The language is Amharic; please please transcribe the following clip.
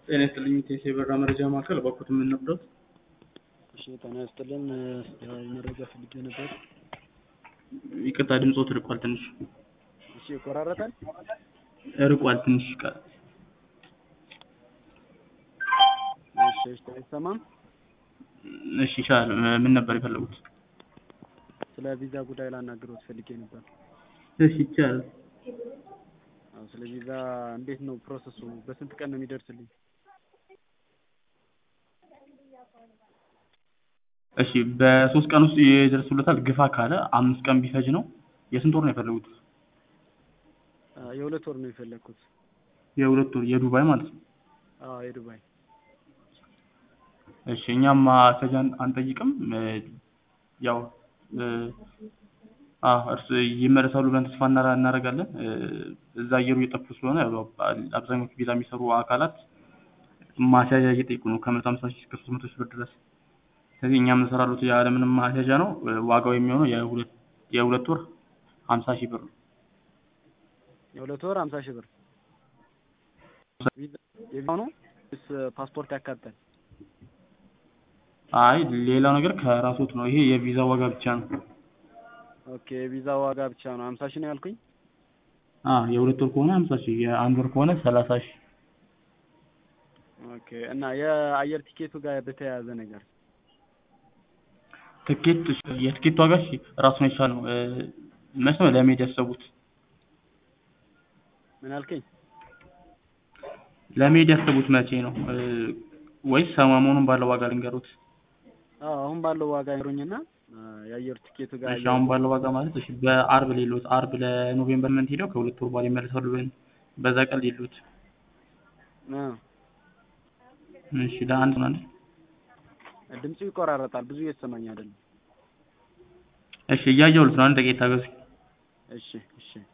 ጤና ይስጥልኝ ቴሴ በራ መረጃ ማዕከል በኩት የምንነብረት እሺ ጤና ይስጥልን ያው መረጃ ፈልጌ ነበር። ይቅርታ ድምፆት ርቋል ትንሽ እሺ ይቆራረጣል። ርቋል ትንሽ ቃል እሺ እሺ አይሰማም። እሺ ይሻላል ምን ነበር የፈለጉት ስለ ቪዛ ጉዳይ ላናግሮት ፈልጌ ነበር። እሺ ይቻላል አዎ ስለ ቪዛ እንዴት ነው ፕሮሰሱ? በስንት ቀን ነው የሚደርስልኝ? እሺ በሶስት ቀን ውስጥ ይደርሱለታል ግፋ ካለ አምስት ቀን ቢፈጅ ነው የስንት ወር ነው የፈለጉት አ፣ የሁለት ወር ነው የፈለግኩት። የሁለት ወር የዱባይ ማለት ነው አዎ የዱባይ እሺ እኛም ማስያዣ አንጠይቅም እ፣ ያው እ፣ አዎ እርስ ይመለሳሉ ብለን ተስፋ እናራ- እናደርጋለን እ፣ እዛ አየሩ እየጠፉ ስለሆነ ያው አብዛኞቹ ቪዛ የሚሰሩ አካላት ማስያዣ እየጠየቁ ነው ከመቶ ሀምሳ ሺህ እስከ ሶስት መቶ ሺህ ብር ድረስ ስለዚህ እኛም እንሰራሉት ያለምንም ማስያዣ ነው እ፣ ዋጋው የሚሆነው የሁለት የሁለት ወር ሀምሳ ሺህ ብር ነው የሁለት ወር ሀምሳ ሺህ ብር ቪዛ የቪዛው ነው ወይስ ፓስፖርት ያካትታል? አይ ሌላው ነገር ከራሶት ነው ይሄ የቪዛ ዋጋ ብቻ ነው ኦኬ የቪዛ ዋጋ ብቻ ነው ሀምሳ ሺህ ነው ያልኩኝ። አ የሁለት ወር ከሆነ ሀምሳ ሺህ የአንድ ወር ከሆነ ሰላሳ ሺህ ኦኬ እና የአየር ቲኬቱ ጋር በተያያዘ ነገር ትኬት የትኬት ዋጋ እሺ ራሱን የቻለ ነው እ፣ መች ነው ለመሄድ ያሰቡት ምን አልከኝ? ለመሄድ ያሰቡት መቼ ነው እ፣ ወይስ ሰሞኑን ባለው ዋጋ ልንገሩት አዎ አሁን ባለው ዋጋ ይሩኝና የአየር ቲኬቱ ጋር እሺ አሁን ባለው ዋጋ ማለት እሺ በአርብ ሌሎት አርብ ለኖቬምበር መንት ሄደው ከሁለት ወር በኋላ ይመለሳሉ ብለን በዛ ቀን ሌሎት አ፣ እሺ ለአንድ ነው አይደል ድምፁ ይቆራረጣል ብዙ እየተሰማኝ አይደለም። እሺ እያየሁት ነው አንድ ደቂቃ ታገሱ እሺ እሺ